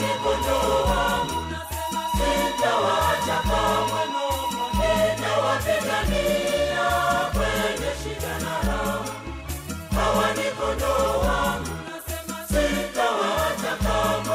ni kondoo wangu, sitawaacha kamwe, nitawapigania kwenye shida na raha. Hawa ni kondoo wangu, sitawaacha kamwe,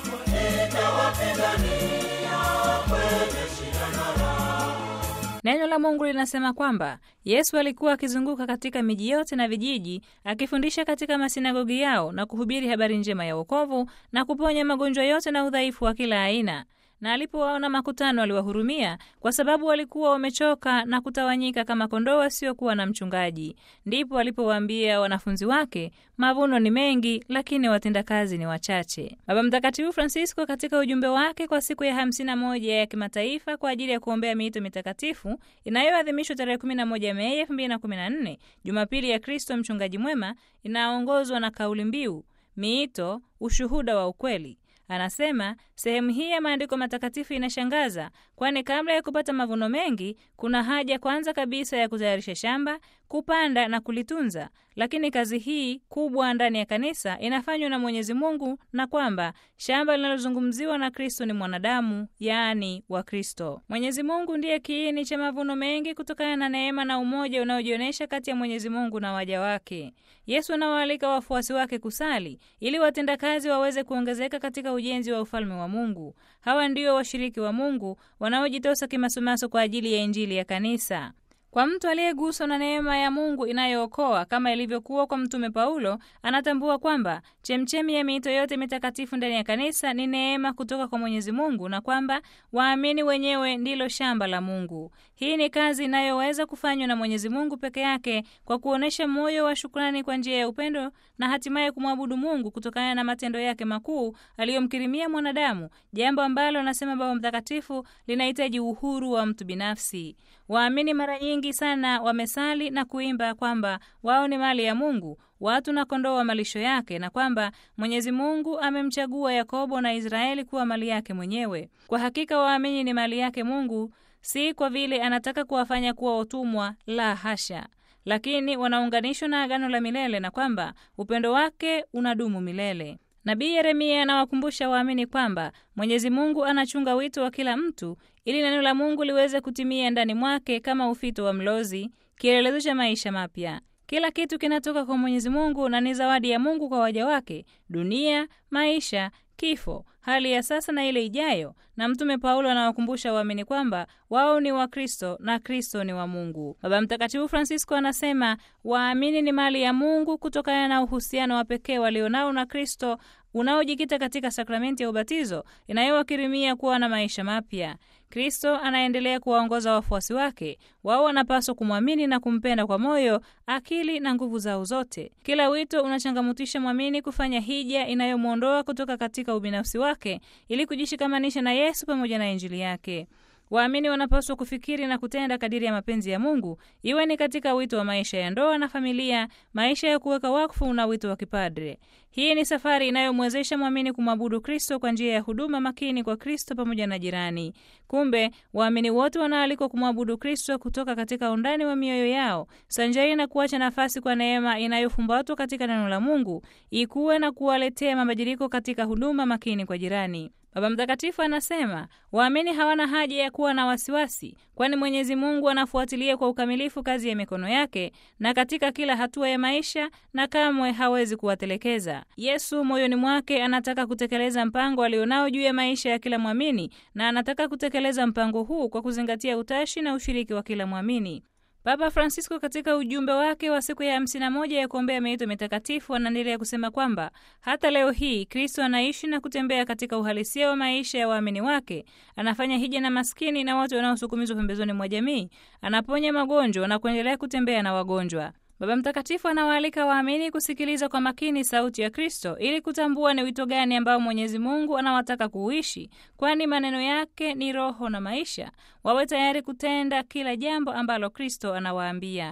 nitawapigania kwenye shida na raha. Neno la Mungu linasema kwamba Yesu alikuwa akizunguka katika miji yote na vijiji akifundisha katika masinagogi yao na kuhubiri habari njema ya wokovu na kuponya magonjwa yote na udhaifu wa kila aina. Na alipowaona makutano aliwahurumia, kwa sababu walikuwa wamechoka na kutawanyika kama kondoo wasiokuwa na mchungaji. Ndipo alipowaambia wanafunzi wake, mavuno ni mengi, lakini watendakazi ni wachache. Baba Mtakatifu Francisco katika ujumbe wake kwa siku ya 51 ya kimataifa kwa ajili ya kuombea miito mitakatifu inayoadhimishwa tarehe 11 Mei 2014, Jumapili ya Kristo mchungaji mwema, inaongozwa na kauli mbiu miito, ushuhuda wa ukweli. Anasema sehemu hii ya maandiko matakatifu inashangaza, kwani kabla ya kupata mavuno mengi, kuna haja kwanza kabisa ya kutayarisha shamba, kupanda na kulitunza. Lakini kazi hii kubwa ndani ya kanisa inafanywa na Mwenyezi Mungu, na kwamba shamba linalozungumziwa na Kristo ni mwanadamu, yaani wa Kristo. Mwenyezi Mungu ndiye kiini cha mavuno mengi kutokana na neema na umoja unaojionyesha kati ya Mwenyezi Mungu na waja wake. Yesu anawaalika wafuasi wake kusali ili watendakazi waweze kuongezeka katika ujenzi wa ufalme wa Mungu. Hawa ndio washiriki wa Mungu wanaojitosa kimasomaso kwa ajili ya Injili ya kanisa. Kwa mtu aliyeguswa na neema ya Mungu inayookoa kama ilivyokuwa kwa Mtume Paulo, anatambua kwamba chemchemi ya miito yote mitakatifu ndani ya kanisa ni neema kutoka kwa Mwenyezi Mungu na kwamba waamini wenyewe ndilo shamba la Mungu. Hii ni kazi inayoweza kufanywa na Mwenyezi Mungu peke yake kwa kuonyesha moyo wa shukrani kwa njia ya upendo na hatimaye kumwabudu Mungu kutokana na matendo yake makuu aliyomkirimia mwanadamu, jambo ambalo anasema Baba Mtakatifu linahitaji uhuru wa mtu binafsi. Waamini mara nyingi sana wamesali na kuimba kwamba wao ni mali ya Mungu, watu na kondoo wa malisho yake, na kwamba Mwenyezi Mungu amemchagua Yakobo na Israeli kuwa mali yake mwenyewe. Kwa hakika waamini ni mali yake Mungu, si kwa vile anataka kuwafanya kuwa watumwa, la hasha, lakini wanaunganishwa na agano la milele na kwamba upendo wake unadumu milele. Nabii Yeremia anawakumbusha waamini kwamba Mwenyezi Mungu anachunga wito wa kila mtu ili neno la Mungu liweze kutimia ndani mwake kama ufito wa mlozi, kielelezo cha maisha mapya. Kila kitu kinatoka kwa Mwenyezi Mungu na ni zawadi ya Mungu kwa waja wake: dunia, maisha, kifo, hali ya sasa na ile ijayo. Na Mtume Paulo anawakumbusha waamini kwamba wao ni wa Kristo na Kristo ni wa Mungu. Baba Mtakatifu Francisco anasema waamini ni mali ya Mungu kutokana na uhusiano wa pekee walionao na Kristo unaojikita katika sakramenti ya ubatizo inayowakirimia kuwa na maisha mapya. Kristo anaendelea kuwaongoza wafuasi wake. Wao wanapaswa kumwamini na kumpenda kwa moyo, akili na nguvu zao zote. Kila wito unachangamutisha mwamini kufanya hija inayomwondoa kutoka katika ubinafsi wake ili kujishikamanisha na Yesu pamoja na Injili yake. Waamini wanapaswa kufikiri na kutenda kadiri ya mapenzi ya Mungu, iwe ni katika wito wa maisha ya ndoa na familia, maisha ya kuweka wakfu na wito wa kipadre. Hii ni safari inayomwezesha mwamini kumwabudu Kristo kwa njia ya huduma makini kwa Kristo pamoja na jirani. Kumbe waamini wote wanaalikwa kumwabudu Kristo kutoka katika undani wa mioyo yao, sanjari na kuacha nafasi kwa neema inayofumbatwa katika neno la Mungu ikuwe na kuwaletea mabadiliko katika huduma makini kwa jirani. Baba Mtakatifu anasema waamini hawana haja ya kuwa na wasiwasi, kwani Mwenyezi Mungu anafuatilia kwa ukamilifu kazi ya mikono yake na katika kila hatua ya maisha, na kamwe hawezi kuwatelekeza. Yesu moyoni mwake anataka kutekeleza mpango alionao juu ya maisha ya kila mwamini, na anataka kutekeleza mpango huu kwa kuzingatia utashi na ushiriki wa kila mwamini. Papa Francisco katika ujumbe wake wa siku ya hamsini na moja ya kuombea miito mitakatifu anaendelea kusema kwamba hata leo hii Kristo anaishi na kutembea katika uhalisia wa maisha ya waamini wake. Anafanya hija na maskini na watu wanaosukumizwa pembezoni mwa jamii, anaponya magonjwa na kuendelea kutembea na wagonjwa. Baba Mtakatifu anawaalika waamini kusikiliza kwa makini sauti ya Kristo ili kutambua ni wito gani ambao Mwenyezi Mungu anawataka kuishi, kwani maneno yake ni roho na maisha. Wawe tayari kutenda kila jambo ambalo Kristo anawaambia.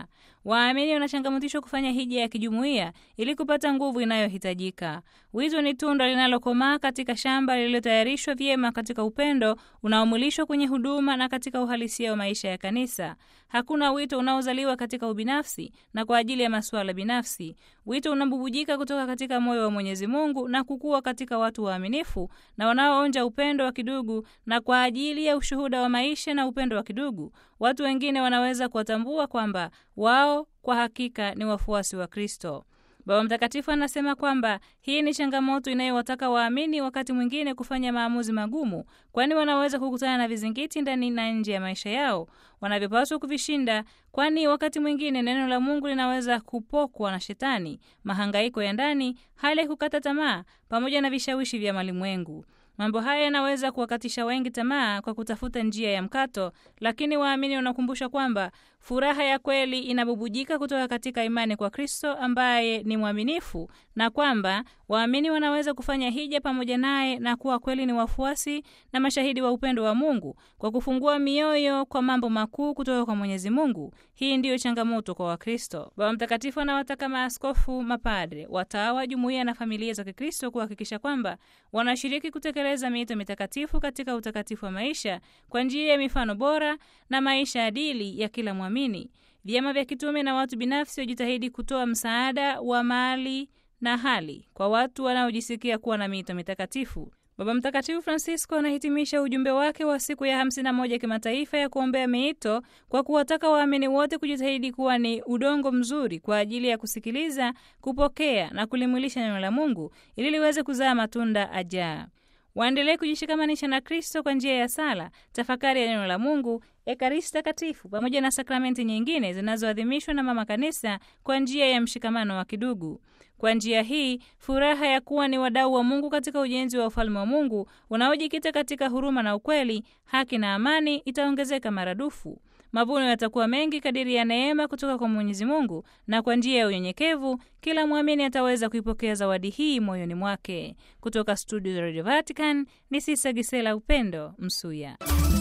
waamini wanachangamutishwa kufanya hija ya kijumuiya ili kupata nguvu inayohitajika. Wito ni tunda linalokomaa katika shamba lililotayarishwa vyema katika upendo unaomulishwa kwenye huduma na katika uhalisia wa maisha ya kanisa. Hakuna wito unaozaliwa katika ubinafsi na kwa ajili ya masuala binafsi. Wito unabubujika kutoka katika moyo wa Mwenyezi Mungu na kukua katika watu waaminifu na wanaoonja upendo wa kidugu, na kwa ajili ya ushuhuda wa maisha na upendo wa kidugu, watu wengine wanaweza kuwatambua kwamba wao kwa hakika ni wafuasi wa Kristo. Baba Mtakatifu anasema kwamba hii ni changamoto inayowataka waamini wakati mwingine kufanya maamuzi magumu, kwani wanaweza kukutana na vizingiti ndani na nje ya maisha yao wanavyopaswa kuvishinda, kwani wakati mwingine neno la Mungu linaweza kupokwa na Shetani, mahangaiko ya ndani, hali ya kukata tamaa, pamoja na vishawishi vya malimwengu. Mambo haya yanaweza kuwakatisha wengi tamaa kwa kutafuta njia ya mkato, lakini waamini wanakumbusha kwamba furaha ya kweli inabubujika kutoka katika imani kwa Kristo ambaye ni mwaminifu, na kwamba waamini wanaweza kufanya hija pamoja naye na kuwa kweli ni wafuasi na mashahidi wa upendo wa Mungu kwa kufungua mioyo kwa mambo makuu kutoka kwa Mwenyezi Mungu. Hii ndiyo changamoto kwa Wakristo. Baba Mtakatifu anawataka maaskofu, mapadre, watawa, jumuiya na familia za Kikristo kuhakikisha kwamba wanashiriki kutekeleza miito mitakatifu katika utakatifu wa maisha kwa njia ya mifano bora na maisha adili ya kila mwamini. Vyama vya kitume na watu binafsi wajitahidi kutoa msaada wa mali na hali kwa watu wanaojisikia kuwa na miito mitakatifu. Baba Mtakatifu Francisco anahitimisha ujumbe wake wa siku ya 51 kimataifa ya kuombea miito kwa kuwataka waamini wote kujitahidi kuwa ni udongo mzuri kwa ajili ya kusikiliza, kupokea na kulimwilisha neno la Mungu ili liweze kuzaa matunda ajaa. Waendelee kujishikamanisha na Kristo kwa njia ya sala, tafakari ya neno la Mungu, Ekaristi Takatifu pamoja na sakramenti nyingine zinazoadhimishwa na Mama Kanisa kwa njia ya mshikamano wa kidugu. Kwa njia hii, furaha ya kuwa ni wadau wa Mungu katika ujenzi wa ufalme wa Mungu unaojikita katika huruma na ukweli, haki na amani itaongezeka maradufu. Mavuno yatakuwa mengi kadiri ya neema kutoka kwa Mwenyezi Mungu, na kwa njia ya unyenyekevu kila mwamini ataweza kuipokea zawadi hii moyoni mwake. Kutoka studio za Radio Vatican ni Sisa Gisela Upendo Msuya.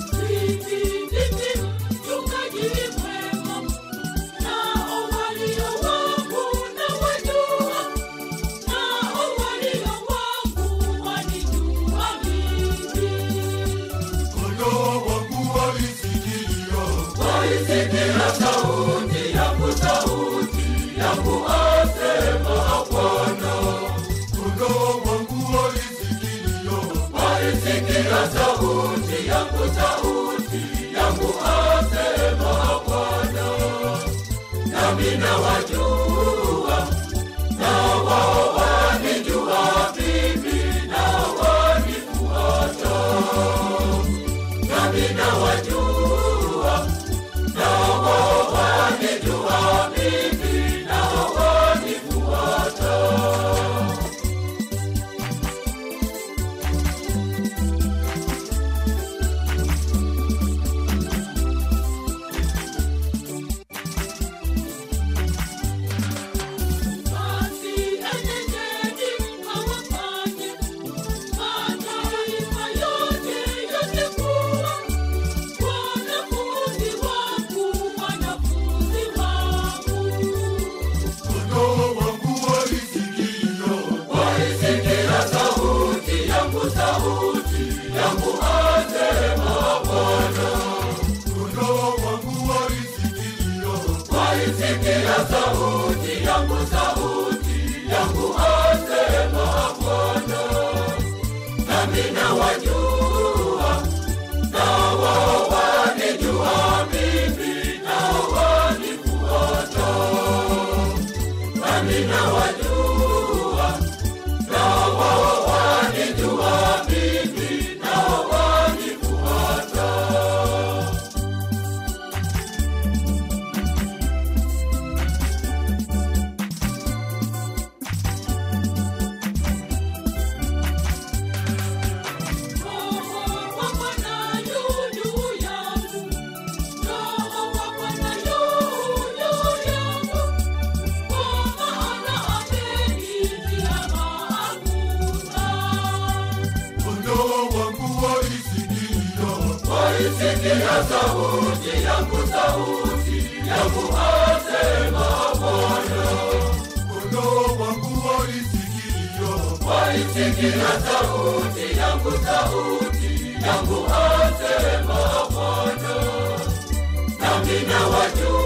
Kondoo wangu walisikia, walisikia sauti yangu, sauti yangu asema Bwana. Kondoo wangu walisikia, walisikia sauti yangu, sauti yangu asema Bwana. Nami nawajua, na wao wanijua mimi, na wanifuata nami nawajua, nao wanijua mimi, nao wanifuata. Basi enendeni mkawafanye mataifa yote yote kuwa wanafunzi wangu, wanafunzi wangu. Kondoo wangu walisikia, walisikia sauti yangu, sauti yangu asema Bwana. Kondoo wangu walisikia, walisikia sauti yangu, sauti yangu asema Bwana. Nami nawajua, nao wao wanijua mimi, nao wanifuata. Nami nawajua, nao wao wanijua mimi, nao wanifuata. Roho wa Bwana yu juu yangu, Roho wa Bwana yu juu yangu, kwa maana amenitia mafuta. Kondoo wangu walisikia, walisikia sauti yangu, sauti yangu asema sikia sauti yangu, sauti yangu asema Bwana, nami nawajua